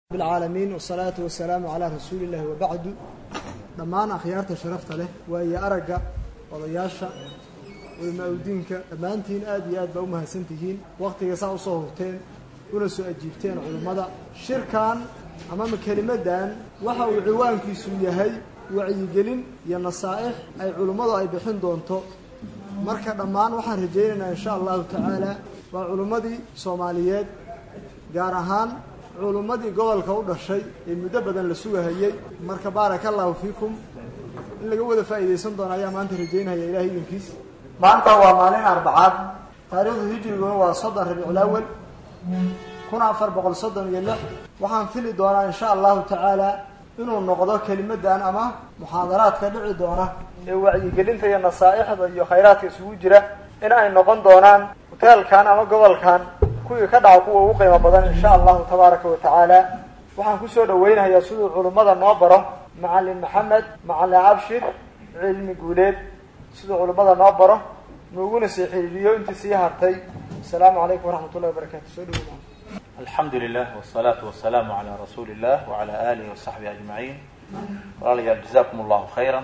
bilcaalamiin wasalaatu wasalaamu calaa rasuuli illahi wabacdu dhammaan akhyaarta sharafta leh waayo aragga odayaasha culamaaudiinka dhammaantiin aad iyo aad baa u mahadsan tihiin wakhtiga saa usoo hurteen una soo ajiibteen culummada shirkan amama kelimaddan waxa uu ciwaankiisu yahay wacyigelin iyo nasaa'ix ay culummadu ay bixin doonto marka dhammaan waxaan rajaynaynaa insha allahu tacaala waa culummadii soomaaliyeed gaar ahaan culummadii gobolka u dhashay ee muddo badan la sugahayey marka baaraka allahu fiikum in laga wada faa'iidaysan doono ayaa maanta rajaynaya ilahay idinkiis maanta waa maalin arbacaad taariikhdu hijriguna waa soddon rabiicul awal kun afar boqol soddon iyo lix waxaan fili doonaa insha allahu tacaala inuu noqdo kelimadan ama muxaadaraadka dhici doona ee wacyigelinta iyo nasaa'ixda iyo khayraadka isugu jira in ay noqon doonaan hoteelkan ama gobolkan kuwii ka dhaca kuwa ugu qiimo badan insha allahu tabaaraka wa tacaala waxaan kusoo dhaweynayaa siduu culummada noo baro macalin maxamed macalin cabshir cilmi guuleed siduu culummada noo baro nooguna sii xiriiriyo intii sii hartay asalaamu calaykum waraxmat ullahi wabarakatu soo dhawo alxamdu lilah wsalaatu wasalaamu calaa rasuuli illah wacala alihi wasaxbihi ajmaciin walaalayaal jazakum allahu khayra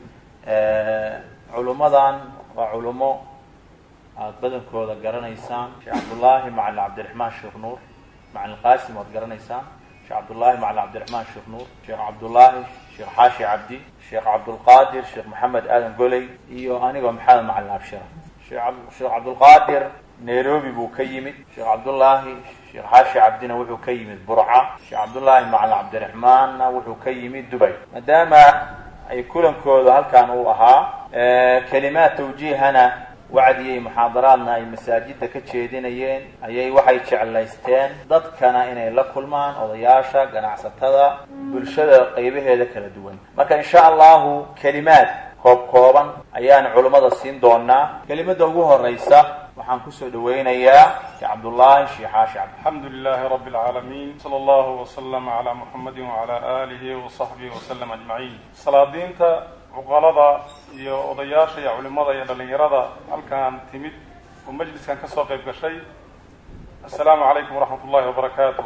culummadan waa culummo aada badankooda garanaysaan sheekh cabdullaahi macalin cabdiraxmaan sheekh nuur macalin qaasim waad garanaysaan sheekh cabdullaahi macalin cabdiraxmaan sheekh nuur sheekh cabdullaahi sheekh xaashi cabdi sheekh cabdulqaadir sheekh maxamed aadan goley iyo anigoo maxamed macalin abshira sheekh cabdulqaadir nairobi buu ka yimid sheekh cabdullaahi sheekh xaashi cabdina wuxuu ka yimid burca sheekh cabdullaahi macalin cabdiraxmaanna wuxuu ka yimid dubay maadaama ay kulankooda halkan uu ahaa kelimaad tawjiihana wacdiyay muxaadaraadna ay masaajidda ka jeedinayeen ayay waxay jeclaysteen dadkana inay la kulmaan odayaasha ganacsatada bulshada qaybaheeda kala duwan marka insha allahu kelimaad koob kooban ayaan culummada siin doonaa kelimada ugu horeysa waxaan kusoo dhaweynayaa sheekh cabdullaahi sheekh xaashi cabdi alxamdu lilahi rabi اlcaalamiin sala allahu waslama calaa muxamadi wacala aalihi wasaxbihi wasalam ajmaciin salaadiinta cuqalada iyo odayaasha iyo culimada iyo dhalinyarada halkan timid oo majliskan ka soo qayb gashay assalaamu calaykum waraxmat ullahi wabarakaatu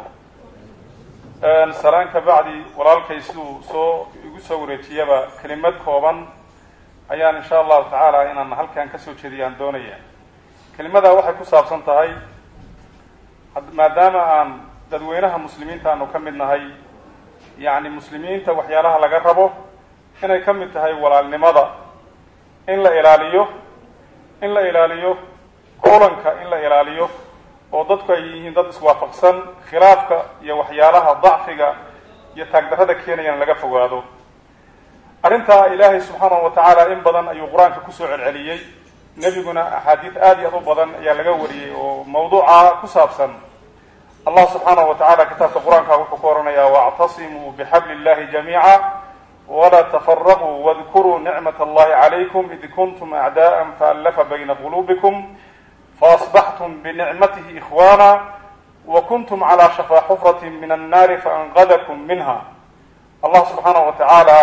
salaan ka bacdi walaalkay siduu soo igu soo wareejiyaba kelimad kooban ayaan insha allahu tacaala inaan halkan kasoo jeediyaan doonaya kelimada waxay ku saabsan tahay maadaama aan dadweynaha muslimiinta aanu ka mid nahay yacni muslimiinta waxyaalaha laga rabo inay ka mid tahay walaalnimada in la ilaaliyo in la ilaaliyo kulanka in la ilaaliyo oo dadku ay yihiin dad iswaafaqsan khilaafka iyo waxyaalaha dacfiga iyo taagdarrada keenayaan laga fogaado arrintaa ilaahay subxaanahu wa tacaala in badan ayuu qur-aanka kusoo celceliyey nebiguna axaadiid aada iyo aad u badan ayaa laga wariyey oo mawduuca ku saabsan allah subxaanahu wa tacala kitaabka qur-aanka wuxuu ku oranayaa wactasimuu bixabli illahi jamiica wla tfaraquu wadkuruu nicmat allahi calaykum id kuntum acdaءa faallafa bayna quluubikum faasbaxtum binicmatihi ikhwana wakuntum calى shafaa xufrati min annaari faanqadakum minha allah subxaanahu wa tacaala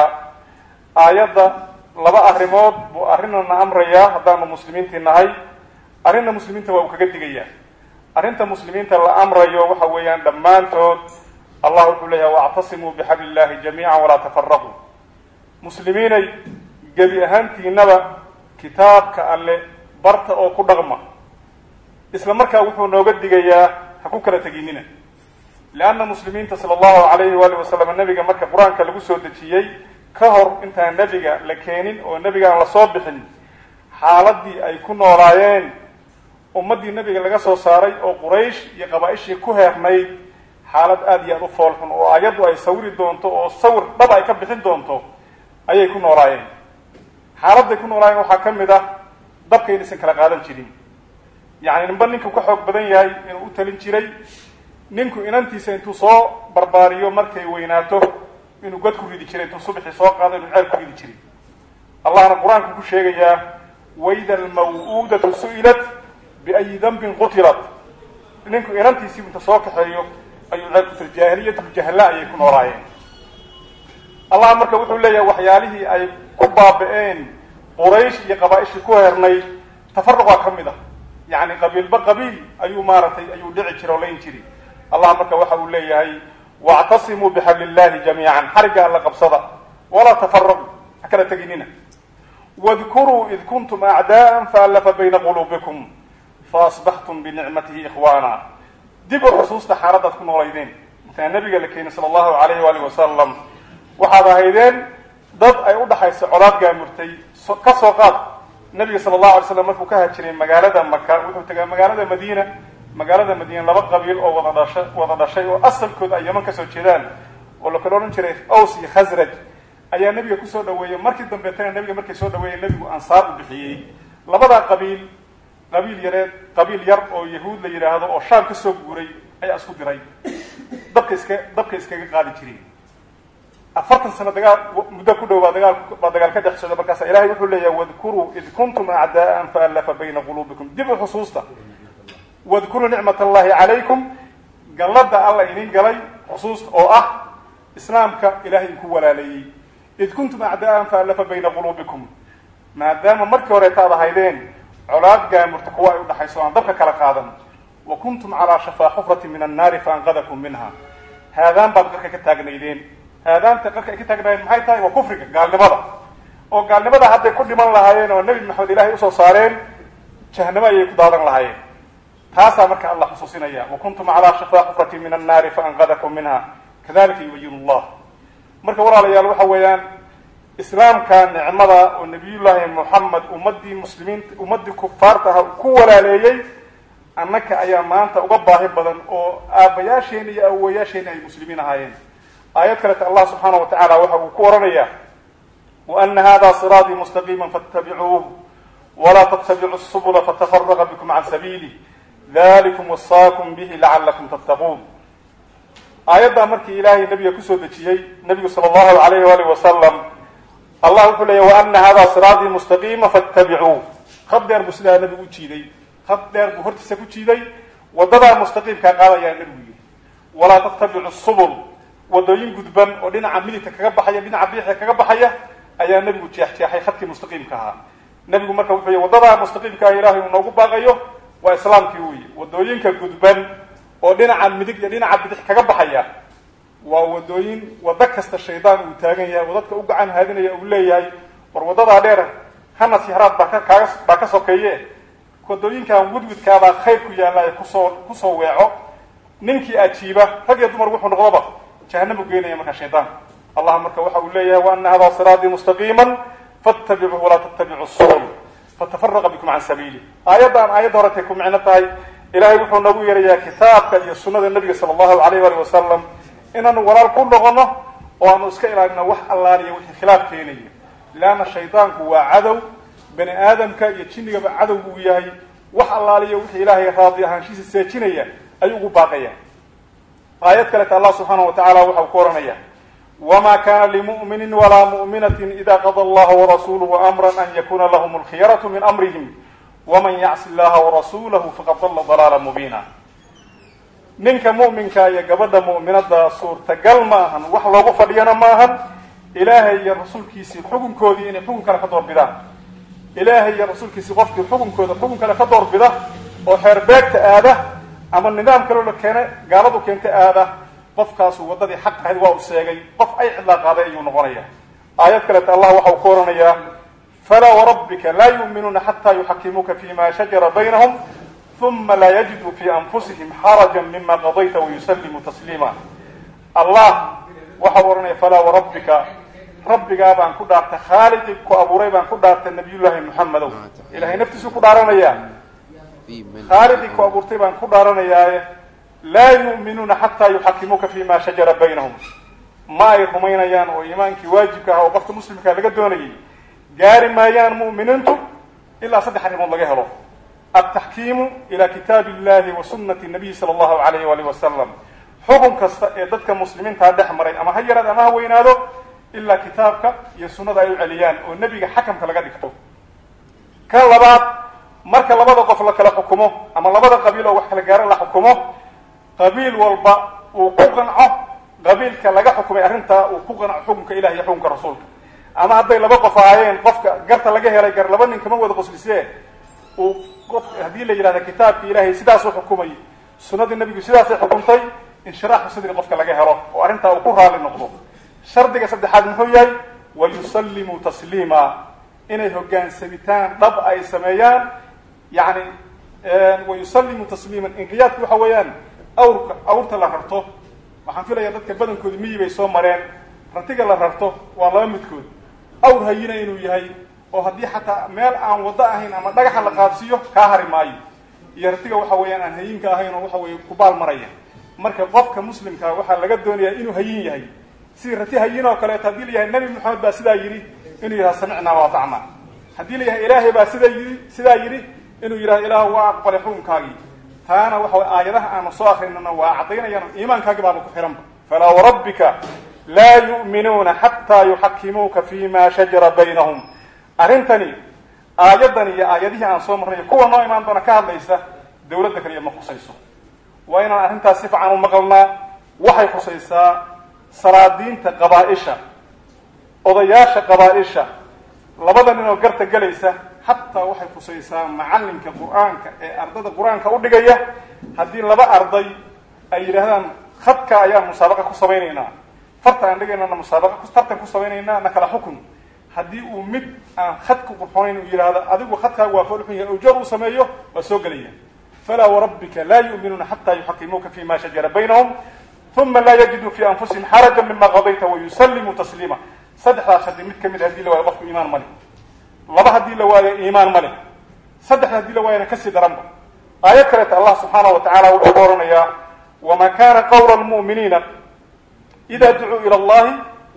aayadda laba arrimood buu arrinana amrayaa haddaanu muslimiintii nahay arrinna muslimiinta waa uu kaga digayaa arrinta muslimiinta la amrayo waxa weeyaan dhammaantood allah wuxuu leeyahay wactasimuu bixabli illahi jamiica walaa tafaraquu muslimiinay gebi ahaantiinaba kitaabka alle barta oo ku dhaqma isla markaa wuxuu nooga digayaa ha ku kala teginina leanna muslimiinta sala allahu alayhi waali wasalam nebiga marka qur-aanka lagu soo dejiyey ka hor intaan nebiga la keenin oo nebiga aan lasoo bixin xaaladii ay ku noolaayeen ummaddii nebiga laga soo saaray oo quraysh iyo qabaa-ishii ku heernayd xaalad aada iyo aada u foolxun oo ayaddu ay sawiri doonto oo sawir dhab ay ka bixin doonto ayay ku noolaayeen xaaladday ku noolaayeen waxaa ka mid ah dabka inaysan kala qaadan jirin yacni ninba ninku ka xoog badan yahay inuu u talin jiray ninku inantiisa intuu soo barbaariyo markay weynaato inuu god ku ridi jiray intuu subaxii soo qaado inuu ceel ku ridi jiray allahna qur-aanku ku sheegayaa wayda almaw-uudatu su-ilat biayi dambin qutilat ninku inantiisii inta soo kaxeeyo ayuu ceel ku tiri jaahiliyatuljahla ayay ku noolaayeen allah marka wuxuu leeyahay waxyaalihii ay ku baaba-een quraysh iyo qabaa-ishii ku heernay tafaruqaa ka mid ah yacni qabiilba qabiil ayuu maaragtay ayuu dhici jira oo layn jiri allah marka waxa uu leeyahay wactasimuu bixabli illahi jamiican xarigga alla qabsada walaa tafaraquu ha kala teginina wadkuruu id kuntum acdaa'an faallafa bayna quluubikum faasbaxtum binicmatihi ikhwaana dib u xusuusta xaaladaad ku noolaydeen intaan nabiga la keenay sala allahu alayhi waali wasalam waxaad ahaydeen dad ay u dhaxayso colaad gaamurtay ka soo qaad nabiga sala allahu alay slam markuu ka hajiray magaalada maka wuxuu tegaa magaalada madiina magaalada madiina laba qabiil oo wada dhasha wada dhashay oo asalkood ay yaman kasoo jeedaan oo la kala odhan jiray aws iyo khasraj ayaa nabiga kusoo dhaweeyey markii dambeetana nabiga markay soo dhaweeyey nabigu ansaar u bixiyey labadaa qabiil qabiil yareed qabiil yar oo yahuud la yidhaahdo oo shaam kasoo guuray ayaa isku diray dabka iska dabka iskaga qaadi jireen afartan sano dagaal muddo ku dhow baa dagaal baa dagaal ka dhex socda markaasa ilahay wuxuu leeyahay wadkuruu id kuntum acdaa'an faallafa bayna quluubikum dib u xusuusta wadkuruu nicmat allahi calaykum gallada alla idin galay xusuusta oo ah islaamka ilahay idinku walaaleeyey id kuntum acdaa'an faallafa bayna quluubikum maadaama markii horeetaad ahaydeen colaad gaamurta kuwa ay udhaxayso aan dabka kala qaadan wa kuntum calaa shafaa xufratin min annaari faanqadakum minha haadaan baad qarka ka taagnaydeen haadaanta qarka ay ka taagnaayeen maxay tahay waa kufriga gaalnimada oo gaalnimada hadday ku dhiman lahaayeen oo nebi maxamed ilaahay usoo saareen jahanamo ayay ku daadan lahaayeen taasaa marka allah xusuusinaya wa kuntum calaa shafaa xufratin min annaari faanqadakum minha kadalika yubayin llah marka walaalayaal waxa weeyaan islaamka nicmada oo nabiyullaahi moxamed ummadii muslimiinta ummadii kufaarta aha ku walaaleeyey annaka ayaa maanta uga baahi badan oo aabbayaasheena iyo awowayaasheena ay muslimiin ahaayeen aayad kaleta allah subxaana wa tacaala waxa uu ku oranaya wa ana hada siraatii mustaqiima fattabicuuh walaa tattabicu subula fatafaraqa bikum can sabiilih dalikum wasaakum bihi lacalakum tattaquun aayaddaa markii ilaahay nabiga kusoo dejiyey nabigu sala allahu alayh waalih wasalam allah wuxuu leeya wa ana hada siraatii mustaqiima fattabicuuh khad dheer buu sidaa nabigu u jiiday khad dheer buu hortiisa ku jiiday wadadaa mustaqiimkaa qaadayaa nabigu yidhi walaa tattabicu subul wadooyin gudban oo dhinaca midigta kaga baxaya dhinaca bidixda kaga baxaya ayaa nabigu jeexjeexay khadkii mustaqiimka ahaa nabigu marka wuxuu y wadadaa mustaqiimka ah ilaahay uu noogu baaqayo waa islaamkii wey wadooyinka gudban oo dhinaca midig iyo dhinaca bidix kaga baxaya waa wadooyin wado kasta shaydaan uu taagan yahay oo dadka u gacan haadinaya uu leeyahay war wadadaa dheer hana sihraad baa kaaga baa ka sokeeye wadooyinkan wudwidkaabaa khayr ku yaallaayo kusoo kusoo weeco ninkii ajiiba rag iyo dumar wuxuu noqdoba jahannamu geenaya markaa shaydaanka allah marka waxa uu leeyahay wa ana hada siraatii mustaqiima fattabicuuh walaa tattabicu subul fatafaraqa bikum can sabiili aayaddan aayadda horetay ku micno tahay ilahay wuxuu noogu yeerayaa kitaabka iyo sunada nabiga sala allahu alayh ali wasalam inaanu walaal ku noqono oo aanu iska ilaalino wax allaaliya wixii khilaaf keenaya leanna shaydaanku waa cadow bani aadamka iyo jinnigaba cadow uu yahay wax allaaliya wixii ilaahay raadi ahaanshiisa seejinaya ayuu ugu baaqaya aayad kaleta allah subxaana wa tacala waxa uu ku ohanaya wma kana limu'mini walaa mu'minati ida qada allaha warasuluhu amra an yakuna lahm alkhiyaratu min amrihim waman yacsi llaha warasulahu faqad dalla dalaala mubiina ninka mu'minka iyo gabadha mu'minada suurtagal ma ahan wax loogu fadhiyana ma ahan ilaahay iyo rasuulkiisii xukunkoodii inay xukun kale ka doorbidaan ilaahay iyo rasuulkiisii qofkii xukunkooda xukun kale ka doorbida oo xeerbeegta aada ama nidaam kaloo la keena gaaladu keenta aada qofkaasu waddadii xaq ahayd waa uu sheegay qof ay cidlaa qaaday ayuu noqonaya aayad kaleta allah waxa uu ku oranayaa falaa warabbika laa yuuminuuna xataa yuxakimuuka fima shajara baynahum uma laa yajiduu fi anfusihim xaraja mima qadayta wayusallimuu tasliima allah waxa uu ohanaya falaa warabbika rabbigaa baan ku dhaartay khaaliqii ku abuuray baan ku dhaartay nabiyullaahi muxamedow ilahay naftiisuu ku dhaaranayaa khaaliqii ku abuurtay baan ku dhaaranayaaye laa yu'minuuna xataa yuxakimuuka fima shajara baynahum ma ay rumaynayaan oo iimaankii waajibka ah oo qofka muslimkaa laga doonayay gaari maayaan mu'miniintu ilaa saddex arrimood laga helo altaxkiimu ila kitaabi illahi wa sunnati nabiyi sala allahu alayh waalih wasalam xukun kasta ee dadka muslimiintaa dhex maray ama ha yaraad ama ha weynaado ilaa kitaabka iyo sunnada ay u celiyaan oo nebiga xakamka laga dhigto ka labaad marka labada qof la kala xukumo ama labada qabiil oo wax kala gaaro la xukumo qabiil walba uu ku qanco qabiilka laga xukumay arrintaa uu ku qanco xukunka ilahi iyo xukunka rasuulka ama hadday laba qof ahaayeen qofka garta laga helay gar laba nin kama wada qoslisee uu qof haddii la yidhahda kitaabki ilahay sidaasuu xukumay sunnadii nabigu sidaasay xukuntay inshiraaxu sadri qofka laga helo oo arrintaa uu ku raali noqdo shardiga saddexaad muxuu yahay wa yusallimuu tasliima inay hogaansamitaan dhab ay sameeyaan yani wa yusallimuu tasliiman inqiyaadku waxa weeyaan awrka awrta la rarto waxaan filaya dadka badankooda miyi bay soo mareen ratiga la rarto waa laba midkood awr hayina inuu yahay oo haddii xataa meel aan waddo ahayn ama dhagaxa la qaadsiiyo kaa hari maayo iyo ratiga waxa weeyaan aan hayinka ahayn oo waxa weye kubaal maraya marka qofka muslimkaa waxaa laga doonayaa inuu hayin yahay sidii rati hayin oo kaleeto haddii la yahay nabi maxamed baa sidaa yidhi inuu yidhaha samicnaa waatacnaa haddii la yahay ilaahay baa sidaa yidhi sidaa yidhi inuu yidhaha ilaah waa aqbalay xukunkaagii taana waxa way aayadaha aanu soo akrinana waa caddaynayaan iimaankaagi baaba ku xihanba falaa warabbika laa yu'minuuna xataa yuxakimuuka fi ma shajara baynahum arrintani aayaddan iyo aayadihii aan soo marnay kuwa noo imaan doona ka hadlaysa dawladda kaliya ma khusayso waa inaan arrintaas si fican u maqalnaa waxay khusaysaa salaadiinta qabaa-isha odayaasha qabaa-isha labada nin oo garta gelaysa xataa waxay khusaysaa macallinka qur-aanka ee ardada qur-aanka u dhigaya haddii laba arday ay yidhaahdaan khadka ayaan musaabaqa ku samaynaynaa farta aan dhigaynana musaabaqa tartan ku samaynaynaa na kala xukun haddii uu mid aan khadku qurxoonayn uu yidhaahdo adigu khadkaagu waa foolxun yahay ujoor uu sameeyo waa soo gelaya falaa warabbika laa yu'minuuna xataa yuxakimuuka fi ma shajara baynahum uma laa yajiduu fi anfusihim xaraja mima qadayta wayusallimuu tasliima saddexdaas shardi mid kamid hadii la waayo qofku iimaan ma leh laba haddii la waayo iimaan ma leh saddexda hadii la waayana kasii daranba aayad kaleeta allah subxaanahu wa tacala wuxuu ku oranayaa wama kana qawla lmu'miniina ida ducuu ila allahi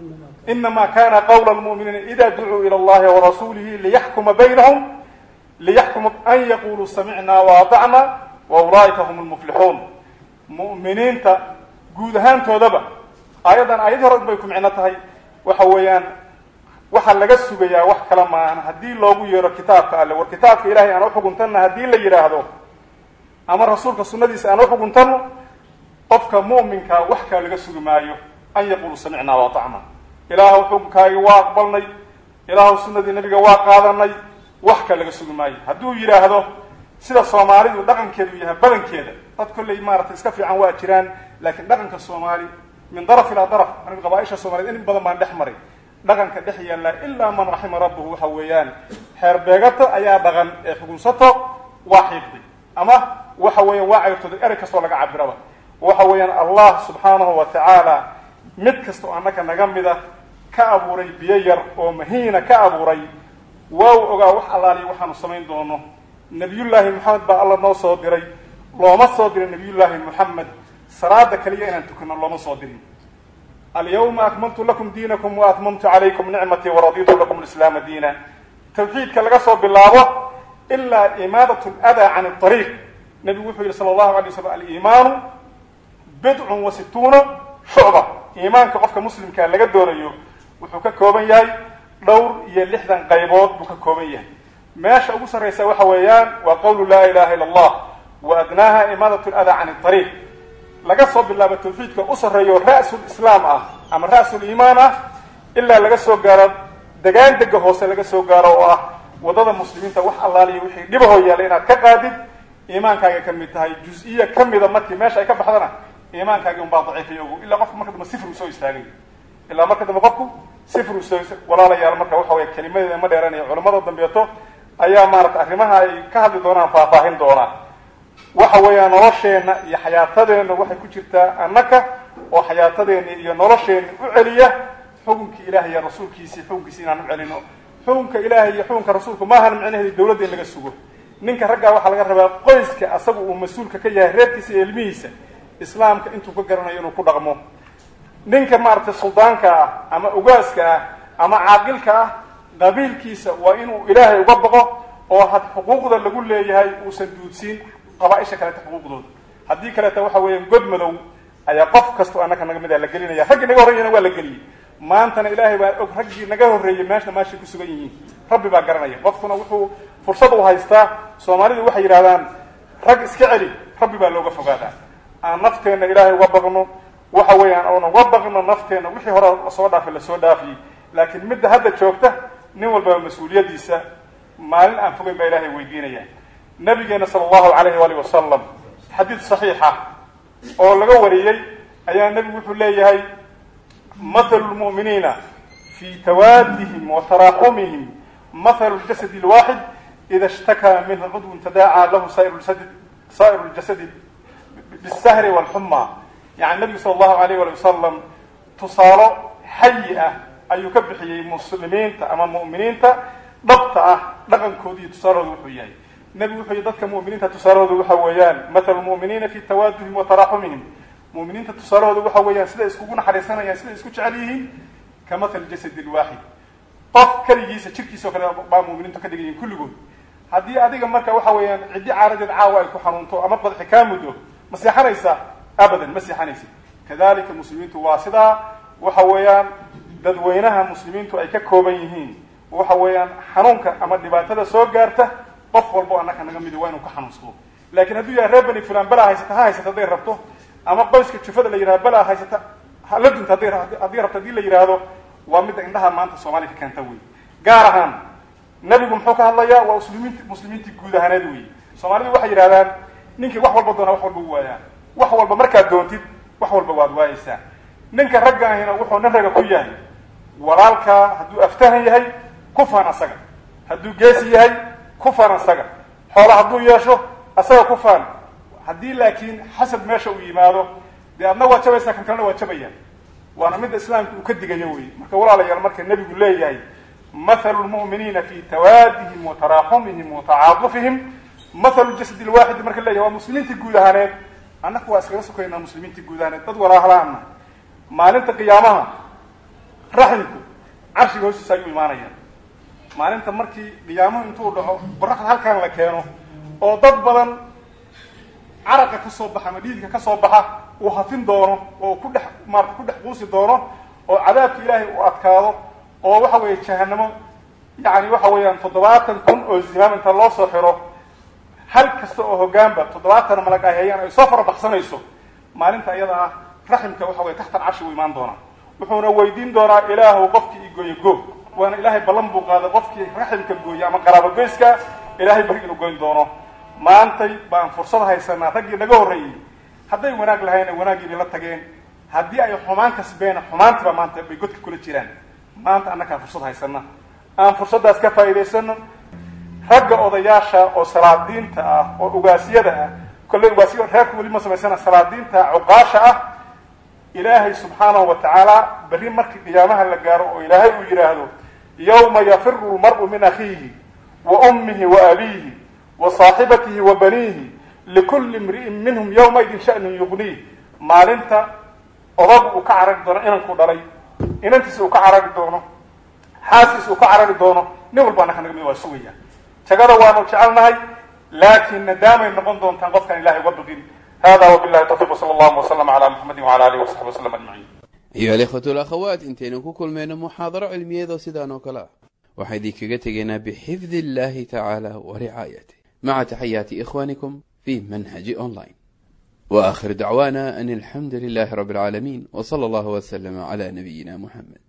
inama kana qawla lmu'miniina ida ducuu ila allahi warasuulihi liyaxkuma baynahum liyaxkuma an yaquluu samicna waatacna wa ulaa'ika hum lmuflixuun mu'miniinta guud ahaantoodaba aayaddan aayadii hore bay ku micno tahay waxa weeyaan waxaa laga sugayaa wax kala maahan haddii loogu yeero kitaabka alle war kitaabka ilahay aan uxuguntanna haddii la yidhaahdo ama rasuulka sunadiisa aan uxuguntano qofka mu'minkaa wax kaa laga sugi maayo an yaqulu samicnaa waatacna ilaahu xukunkaagi waa aqbalnay ilaahu sunadii nabiga waa qaadanay wax kaa laga sugi maayo hadduu yidhaahdo sida soomaalidu dhaqankeedu yahay badankeeda dad kolley maaratay iska fiican waa jiraan laakiin dhaqanka soomaali min daraf ilaa daraf aniga qabaaisha soomaaliyed in badan baan dhex maray dhaqanka dhex yaallaa ilaa man raxima rabbuhu waxa weeyaan xeer beegato ayaa dhaqan ee xugunsato waa xiiqday ama waxa weeyaan waa cayrtooday erey kastoo laga cabiraba waxa weeyaan allah subxaanahu wa tacaala mid kastoo annaka naga mida ka abuuray biyo yar oo mahiina ka abuuray waa u ogaa wax allaaliya waxaanu samayn doono nabiyullaahi moxamed baa alla noo soo diray looma soo diray nabiyullaahi moxamed salaada kaliya inaan tukano looma soo dirin alyawma akmaltu lakum diinakum wa atmamtu calaykum nicmatii waraditu lakum lislaama diina tawxiidka laga soo bilaabo ilaa imaadat ladaa can ariiq nabigu wuxuu yihi sala allahu alay waslam aliimaanu bidcun wa situuna shucba iimaanka qofka muslimkaa laga doonayo wuxuu ka kooban yahay dhowr iyo lixdan qaybood buu ka kooban yahay meesha ugu sarraysa waxa weeyaan waa qawlu laa ilaha illa allah wa adnaaha imaadat ladaa can ariiq laga soo bilaabo tawxiidka u sarreeyo ra'sul islaam ah ama ra'sul iimaan ah ilaa laga soo gaaro degaan dega hoose laga soo gaaro oo ah waddada muslimiinta wax allaaliya wixii dhibahoo yaalla inaad ka qaadid iimaankaaga ka mid tahay juz-iya ka mida markii meesha ay ka baxdana iimaankaagi unbaa daciifay ogu ilaa qofku marka dambe sifru soo istaagay ilaa marka dambe qofku sifru soo walaalayaal marka waxa weya kelimadeeda ma dheeranayo culamada dambeeto ayaa maarata arrimaha ay ka hadli doonaan faahfaahin doonaa waxa weeyaan nolosheenna iyo xayaatadeenna waxay ku jirtaa annaka oo xayaatadeenna iyo nolosheenna u celiya xukunkii ilahay iyo rasuulkiisii xukunkiisi inaan u celino xukunka ilaahay iyo xukunka rasuulku maahan micnaheedi dawladda in laga sugo ninka raggaa waxaa laga rabaa qoyska asaga uu mas-uulka ka yahay reerkiisa iyo ilmihiisa islaamka intuu ka garanayo inuu ku dhaqmo ninka maaragtay suldaanka ah ama ugaaska ah ama caaqilka ah qabiilkiisa waa inuu ilaahay uga baqo oo had xuquuqda lagu leeyahay uusan duudsiin qabaaisha kaleeta xuquuqdooda haddii kaleeta waxa weeya god madow ayaa qof kastoo annaka naga mid a la gelinaya raggii naga horreeyana waa la geliyey maantana ilaahay baa og raggii naga horreeyey meeshna maashay ku sugan yihiin rabbi baa garanaya qofkuna wuxuu fursad u haystaa soomaalidu waxay yidhahdaan rag iska celi rabbi baa looga fogaadaa aan nafteenna ilaahay uga baqno waxa weeyaan oona uga baqno nafteenna wixii hore lasoo dhaafay lasoo dhaafiyey laakiin midda hadda joogta nin walbaba mas-uuliyaddiisa maalin aan fogeyn baa ilaahay weydiinaya nabigeena sala allahu alayhi waalihi wasalam xadiid saxiixa oo laga wariyey ayaa nebigu wuxuu leeyahay mathalu lmu'miniina fi tawaadihim wa taraaxumihim mathalu ljasadi alwaaxid ida ishtakaa minhu cudwun tadaacaa lahu saa'ir ljasadi saa'ir ljasadi bisahri walxuma yani nebigu sala allahu alayh wali wasalam tusaalo xayi ah ayuu ka bixiyey muslimiinta ama mu'miniinta dhabta ah dhaqankooda iyo tusaalooda wuxuu yahay nebigu wuxuu yihi dadka mu'miniinta tusaalahooda waxa weeyaan mathalu lmu'miniina fi tawaaduhim wa taraaxumihim mu'miniinta tusaalahooda waxa weeyaan siday iskugu naxariisanayaan siday isku jecel yihiin ka mathal jasadi lwaaxid qof keligiisa jirkiisa o kale baa mu'miniintu ka dhigan yihin kulligood haddii adiga marka waxa weeyaan ciddi caaradeed caawa ay ku xanuunto ama badxi kaa muddo ma seexanaysa abadan ma seexanaysa kadalika muslimiintu waa sidaa waxa weeyaan dadweynaha muslimiintu ay ka kooban yihiin waxa weeyaan xanuunka ama dhibaatada soo gaarta qof walbo annaka naga midi waa inuu ka xanuunsado laakiin hadduu yahay reer bani fulan balaa haysata ha haysata hadday rabto ama qoyska jufada la yidhahdo balaa haysata hala dunta hadday haddii rabto hadii la yidhaahdo waa midda indhaha maanta soomaaliya ka keenta wey gaar ahaan nebigu muxuu ka hadlayaa waa muslimiinti muslimiintii guud ahaaneed wey soomaalidu waxay yidhahdaan ninkii wax walba doonaa wax walba u waayaa wax walba markaad doontid wax walba waad waayeysaa ninka ragga ahina wuxuu nin raga ku yahay walaalkaa hadduu aftahan yahay ku faan asaga hadduu geesi yahay ku faan asaga xoola hadduu yeesho asaga ku faan haddii laakiin xasad meesha uu yimaado dee adna waa jabaysaa kan kalena waa jabayaan waana midda islaamka uu ka digayo wey marka walaalayaal marka nebigu leeyahay mathalu lmu'miniina fi tawaadihim wa taraaxumihim wa tacaadufihim mathalu jasadi lwaaxidi marka leeyahay waa muslimiintii guud ahaaneed annaku waa iskaga sokaynaa muslimiintii guud ahaaneed dad walaalaana maalinta qiyaamaha raximku carshiga hoostiisa ayuu imaanaya maalinta markii qiyaamuhu intuu dhaco qoraxda halkan la keeno oo dad badan caraqa ka soo baxa ama dhiidka ka soo baxa uu hafin doono oo ku dhex maarata ku dhex quusi doono oo cadaabka ilaahay uu adkaado oo waxa weeye jahanamo yacni waxa weeyaan toddobaatan kun oo zimaam inta loo soo xiro hal kasta oo hoggaanba toddobaatan malag ay hayaan ay soo farabaxsanayso maalinta iyada ah raximka waxa weye taxta alcarshi uu imaan doonaa wuxuuna weydiin doonaa ilaahu qofkii igooye go waana ilaahay ballan buu qaaday qofkii raximka gooye ama qaraabogoyska ilaahay bari inuu goyn doono maantay baan fursad haysanaa raggii naga horreeyey hadday wanaag lahayna wanaaggii bay la tageen haddii ay xumaan kasbeena xumaantiba maanta bay godka kula jiraan maanta annakaan fursad haysana aan fursaddaas ka faa'iidaysano ragga odayaasha oo salaadiinta ah oo ugaasyada ah kolley ugaasya reerku weli ma samaysana salaadiinta cuqaasha ah ilaahay subxaanahu wa tacaala berri markii qiyaamaha la gaaro oo ilaahay uu yidhaahdo yawma yafiru lmar'u min akhiihi wa ummihi wa abiihi wa saaxibatihi wa baniihi likulli imri'in minhum yawmaidin sha'nun yugniih maalinta odagu uu ka carari doono inankuu dhalay inantiisa uu ka carari doono xaaskiisa uu ka carari doono nin walba annaka naga mid waa sugaya jagada waanu jecelnahay laakiin nadaamay noqon doontaan qofkaan ilahay uga baqin hada wabillahi tawfiq wsala allahu waslama cala muxamadi wcala alihi wasaxbi wasalam ajmaciin ayuha alikhwatu alakhawaat intaynu ku kulmayno muxaadaro cilmiyeed oo sidaan oo kale ah waxaa idinkaga tegaynaa bixifdi illahi tacaala wa ricaayatih maca taxayaati ikhwanikum fi manhaji online wa akhir dacwana an alxamdu lilahi rabi alcaalamiin w sala allahu waslama cala nabiyina muxamed